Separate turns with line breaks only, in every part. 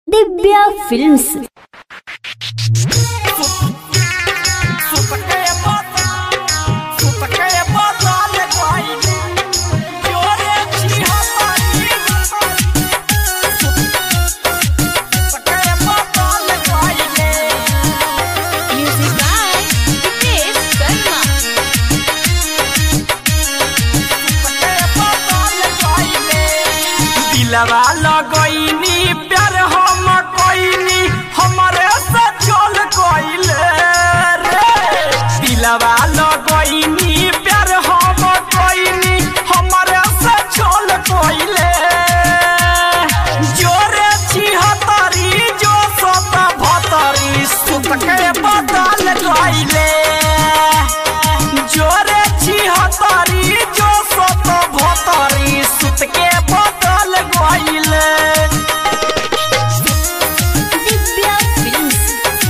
Divya films
Music by Hitesh Sharma.
दिलवा लगैनी प्यार हम कोइनी हमरे से चल गइले रे दिलवा लगैनी प्यार हम कोइनी हमरे से चल गइले जोरे छिहतरी जो सत भतरी सुत के बदल गइले जोरे छिहतरी जो सत भतरी सुत के बदल गइले
ದಿವ್ಯಾ ಫಿಲ್ಮ್ಸ್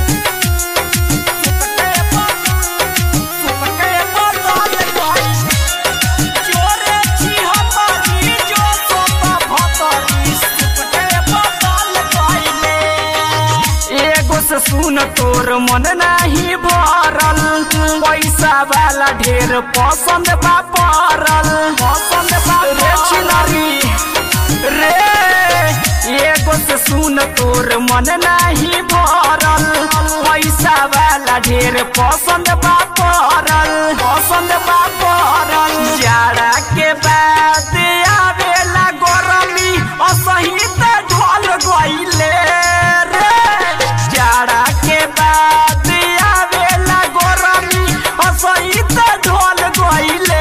एगो से सुन तोर मन नाही भरल पैसा वाला ढेर पसंद बा पड़ल पसंद बा रे छिनरी रे एगो से सुन तोर मन नाही भरल पैसा वाला ढेर पसंद बा पड़ल पसंद बा पड़ल जाड़ा के बाद आवेला गरमी असहित ढल गइले रे जाड़ा के बाद आवेला गरमी असहित ढल गइले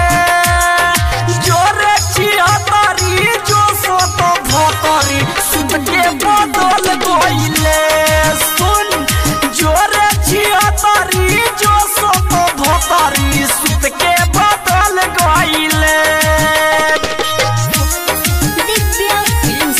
जोरे छिहतरी जो सत भतरी सुत के बदल गइले सुन जोरे छिहतरी जो सत भतरी सुत के बदल गइले
ದಿವ್ಯಾ ಫಿಲ್ಮ್ಸ್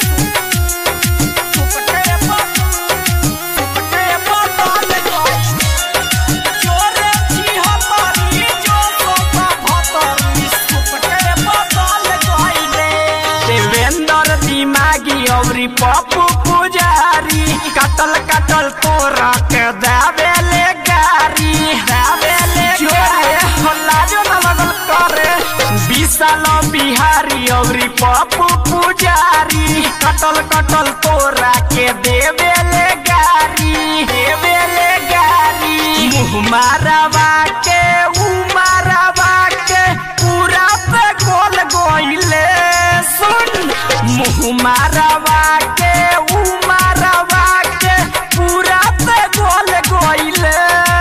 देवेंद्र दिमागी अवरी पप्पू पुजारी कटल कटल तोरा के दावेले गारी दावेले जोरे हल्ला जो न लगल करे विशाल बिहारी अवरी पप्पू पुजारी कटल कटल तोरा के देवेले गारी देवेले गारी मुँह मारवा के ऊ मारवा के पूरा पे गोल गोइले सुन मुँह मारवा के ऊ मारवा के पूरा पे गोल गोइले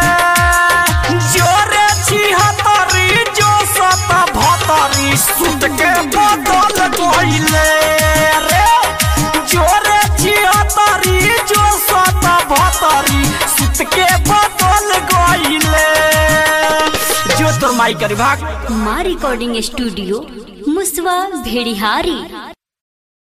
जोरे छिहतरी जो सत भतरी सुत के बदल गइले रे जोरे छिहतरी जो सत भतरी सुत के बदल गइले जो तोर माई करी भाग
ಮಾ ರೆಕಾರ್ಡಿಂಗ್ ಸ್ಟುಡಿಯೋ ಮುಸ್ವಾ ಭೇಡಿಹಾರಿ